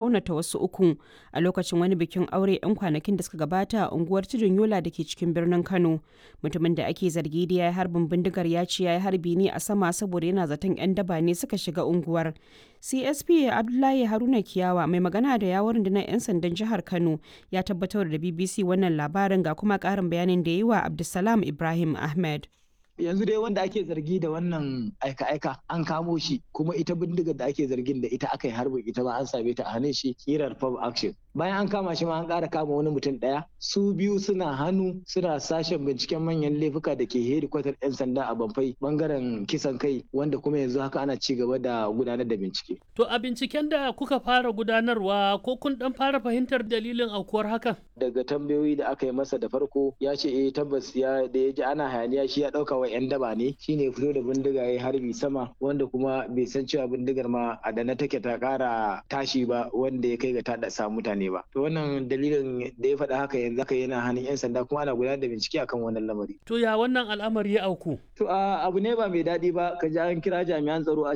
raunata wasu uku a lokacin wani bikin aure 'yan kwanakin da suka gabata a unguwar Tudun Yola da ke cikin birnin Kano. Mutumin da ake zargi da ya yi harbin bindigar ya ce ya yi harbi ne a sama saboda yana zaton 'yan daba ne suka shiga unguwar. CSP Abdullahi Haruna Kiyawa mai magana da yawon rundunar 'yan sandan jihar Kano ya tabbatar da BBC wannan labarin ga kuma ƙarin bayanin da ya yi wa Abdulsalam Ibrahim Ahmed. yanzu dai wanda ake zargi da wannan aika-aika an kamo shi kuma ita bindigar da ake zargin da ita aka yi harbin ita ma an same ta a hannun shi kirar pub action bayan an kama shi ma an ƙara kama wani mutum ɗaya su biyu suna hannu suna sashen binciken manyan laifuka da ke hedikwatar 'yan sanda a bamfai bangaren kisan kai wanda kuma yanzu haka ana ci gaba da gudanar da bincike. To a binciken da kuka fara gudanarwa ko kun dan fara fahimtar dalilin aukuwar hakan? Daga tambayoyi da aka yi masa da farko ya ce eh tabbas ya da ya ji ana hayaniya shi ya ɗauka wa 'yan daba ne shine ya fito da bindiga ya harbi sama wanda kuma bai san cewa bindigar ma a da na take ta ƙara tashi ba wanda ya kai ga ta sa mutane ba. To wannan dalilin da ya faɗa haka yanzu haka yana hannun 'yan sanda kuma ana gudanar da bincike akan wannan lamari. To ya wannan al'amari ya auku? To abu ne ba mai daɗi ba ka ji an kira jami'an tsaro a